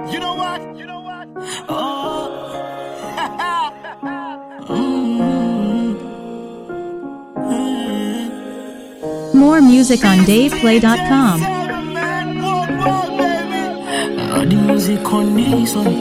You know what? You know what? Oh. More music on DavePlay.com. Seven, man. Walk, walk, baby. Now the music on this one.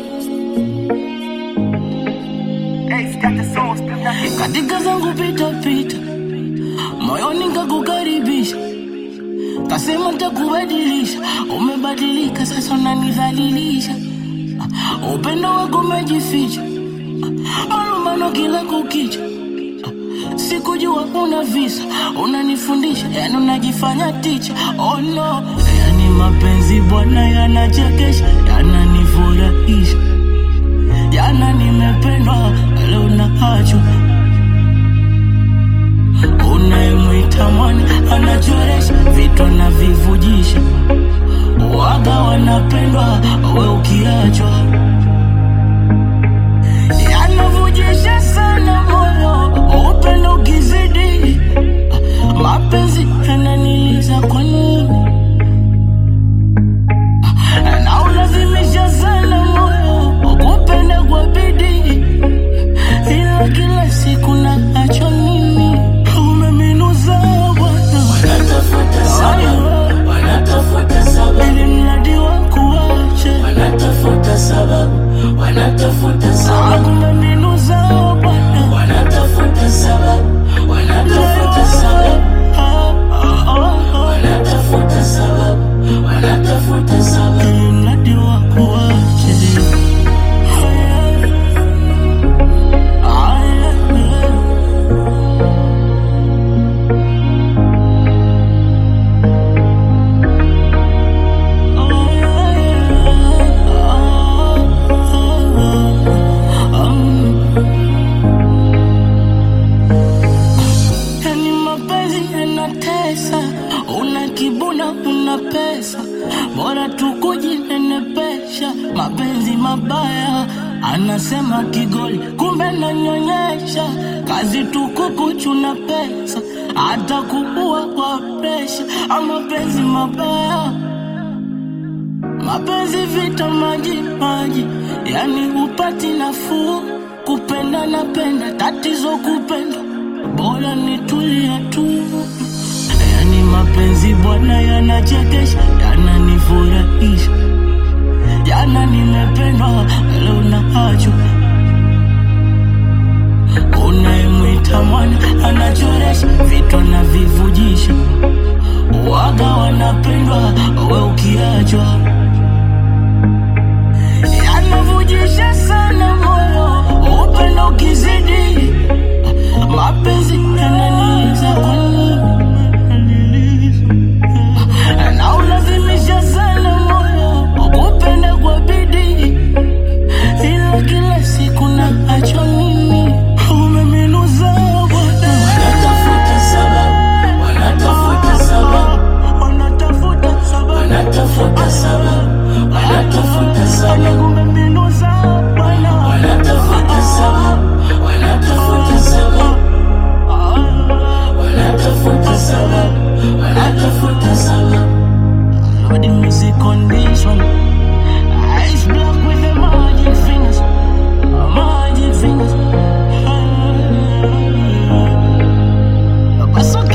Hey, got the sauce, got that Katika zangu pita pita, moyoni kakukaribisha, kasema takubadilisha. Umebadilika sasa, unanidhalilisha. Ah, Upendo wako umejificha, Ah, malumbano kila kukicha. Ah, Sikujua una visa, unanifundisha, yani unajifanya ticha. Oh no, yani mapenzi bwana yanachekesha, yananifurahisha jana nimependwa, leo naachwa. Unayemwita mwana anachoresha vitu anavivujisha, waga wanapendwa, we ukiachwa yanavujisha sana moyo, upendo ukizidi, mapenzi yananiliza kwa nini? na ulazimisha sana moyo kupenda kwa bidii, ila kila siku na acho mimi umeminuza Bwana, Wanatafuta sababu, wanatafuta sababu, ili mradi wa kuache wanatafuta sababu, wanatafuta sababu, umeminuza Bwana, wanatafuta sababu, wanatafuta sababu, Ah, ah, ah, wanatafuta sababu, wanatafuta ah, sababu. ili mradi wa kuache Ah, yeah, yeah. Yani mapenzi yanatesa, una kibuna, una pesa, bora tukujinenepesha. Mapenzi mabaya, anasema kigoli, kumbe nanyonyesha. Kazi tukukuchuna pesa, hata kuua kwa presha. Ah, Mapenzi mabaya mapenzi vita maji maji, yani upati nafuu. Kupenda napenda, tatizo kupenda, bora nitulia tu. Yani mapenzi bwana yanachekesha, yananifurahisha. Jana nimependwa, leo naachwa. Unayemwita mwana anachoresha vitu anavivujisha, waga wanapendwa, we ukiachwa yanavujisha sana moyo, upendo ukizidi, mapenzi yananiza kwa nini? na ulazimisha sana moyo kupenda kwa bidii, ila kila siku na acho mimi umeminuza Bwana, Wanatafuta sababu, wanatafuta sababu, wanatafuta sababu, wanatafuta sababu, wanatafuta sababu, umeminuza Bwana, wanatafuta sababu, wanatafuta sababu, wanatafuta sababu, wanatafuta sababu. Lord, the music on this one. Ice block with the magic fingers. Magic fingers. But so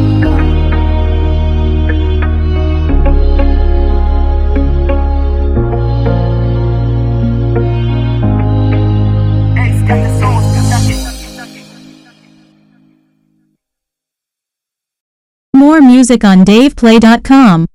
Hey, got the sauce, got that More music on DavePlay.com.